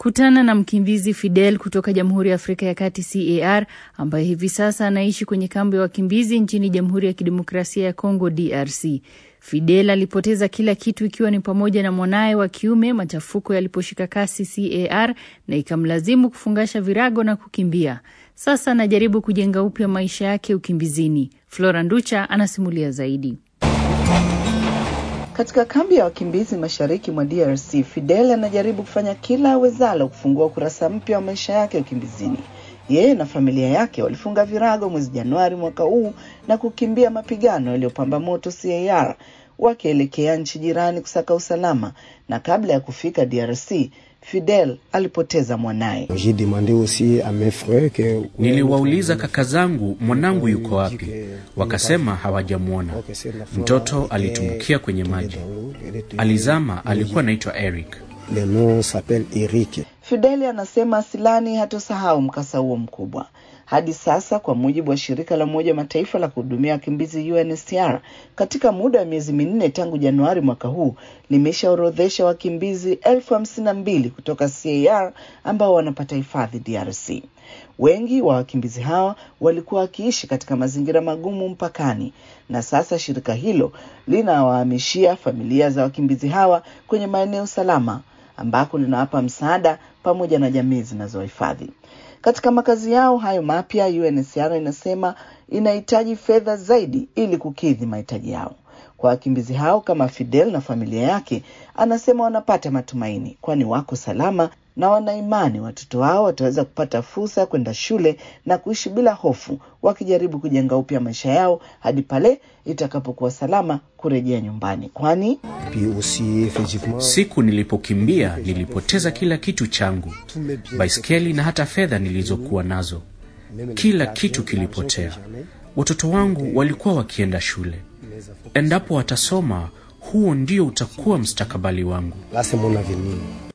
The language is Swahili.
Kutana na mkimbizi Fidel kutoka Jamhuri ya Afrika ya Kati CAR ambaye hivi sasa anaishi kwenye kambi ya wakimbizi nchini Jamhuri ya Kidemokrasia ya Kongo DRC. Fidel alipoteza kila kitu ikiwa ni pamoja na mwanaye wa kiume machafuko yaliposhika kasi CAR na ikamlazimu kufungasha virago na kukimbia. Sasa anajaribu kujenga upya maisha yake ukimbizini. Flora Nducha anasimulia zaidi. Katika kambi ya wakimbizi mashariki mwa DRC, Fidel anajaribu kufanya kila awezalo kufungua ukurasa mpya wa maisha yake ukimbizini. Yeye na familia yake walifunga virago mwezi Januari mwaka huu na kukimbia mapigano yaliyopamba moto CAR wakielekea nchi jirani kusaka usalama, na kabla ya kufika DRC Fidel alipoteza mwanaye. Niliwauliza kaka zangu mwanangu yuko wapi, wakasema hawajamwona. Mtoto alitumbukia kwenye maji, alizama. Alikuwa anaitwa Eric. Fideli anasema Asilani hatosahau mkasa huo mkubwa. Hadi sasa, kwa mujibu wa shirika la Umoja wa Mataifa la kuhudumia wakimbizi UNHCR, katika muda wa miezi minne tangu Januari mwaka huu limeshaorodhesha wakimbizi elfu hamsini na mbili kutoka CAR ambao wanapata hifadhi DRC. Wengi wa wakimbizi hawa walikuwa wakiishi katika mazingira magumu mpakani, na sasa shirika hilo linawahamishia familia za wakimbizi hawa kwenye maeneo salama ambako linawapa msaada pamoja na jamii zinazohifadhi katika makazi yao hayo mapya. UNHCR inasema inahitaji fedha zaidi ili kukidhi mahitaji yao. Kwa wakimbizi hao kama Fidel na familia yake, anasema wanapata matumaini, kwani wako salama na wanaimani watoto wao wataweza kupata fursa ya kwenda shule na kuishi bila hofu, wakijaribu kujenga upya maisha yao hadi pale itakapokuwa salama kurejea nyumbani, kwani siku nilipokimbia nilipoteza kila kitu changu, baiskeli na hata fedha nilizokuwa nazo. Kila kitu kilipotea. Watoto wangu walikuwa wakienda shule. Endapo watasoma, huo ndio utakuwa mustakabali wangu.